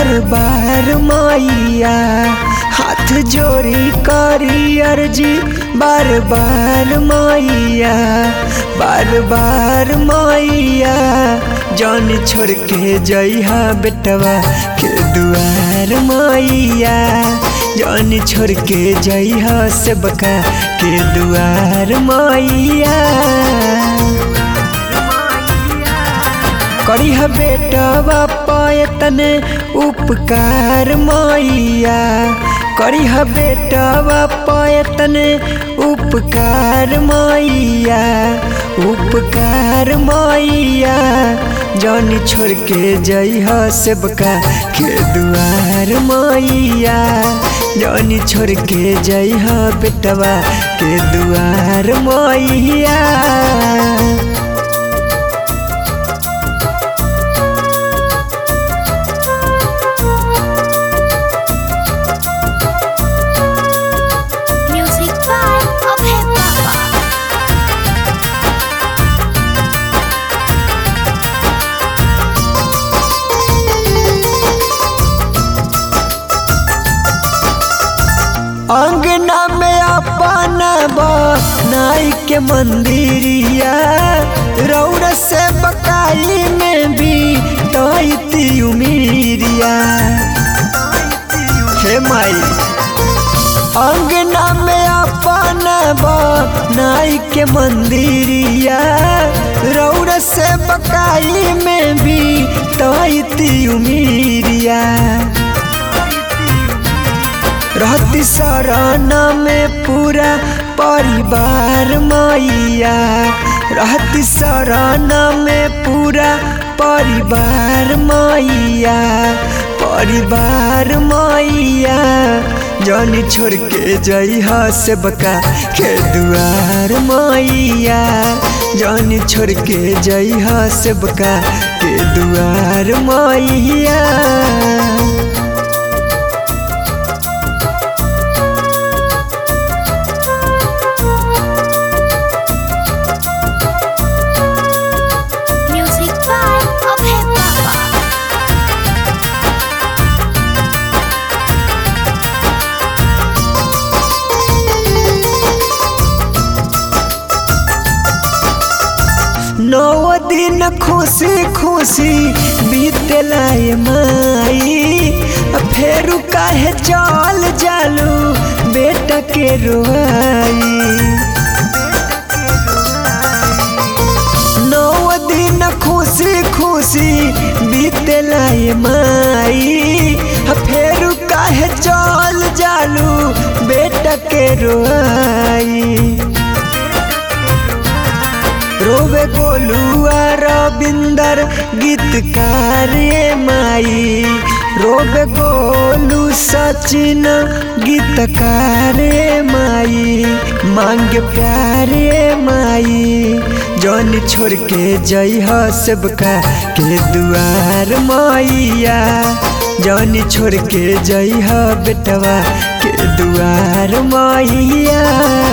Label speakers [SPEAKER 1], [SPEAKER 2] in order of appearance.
[SPEAKER 1] बार बार मैया हाथ जोड़ी करी अर्जी बार बार मैया बार बार मैया जान छोड़ के जइहा बेटवा के दुआर मैया जान छोड़ के जइहा सबका के दुआर मैया करीह बेटवा पायतने उपकार मैया करीह बेटवा पायतने उपकार मैया उपकार मैया जान छोड़ के जइह सबका के दुआर मैया जान छोड़ के जइह बेटवा के दुआर मैया
[SPEAKER 2] Music by Abhay Baba.
[SPEAKER 1] अंगना में अपन नाई के मंदिरिया रौर से बकाई में भी तैती उमीरिया हे माई अंगना में अपन नाई के मंदिरिया रौर से बकाई में भी तैती उमीरिया रहती शरण में पूरा परिवार मैया रहती शरण में पूरा परिवार मैया परिवार मैया जान छोड़ के जइह सबका के दुआर मैया जान छोड़ के जइह सबका के दुआर मैया
[SPEAKER 2] Music by Abhay Baba.
[SPEAKER 1] नौ दिन खुशी खुशी बीतला ये माई फेरू काहे चल जालू बेटा के रोआई नौ दिन खुशी खुशी बीतला ये माई फेरू काहे चल जालू बेटा के रोआई रोवे गोलुआ रविंदर गीतकार ये माई रोवे गोलू सचिन गीतकार ये माई मांग प्यार ये माई जौन छोड़ के जइह सबका के दुआर मैया जौन छोड़ के जइह बेटवा के दुआर मैया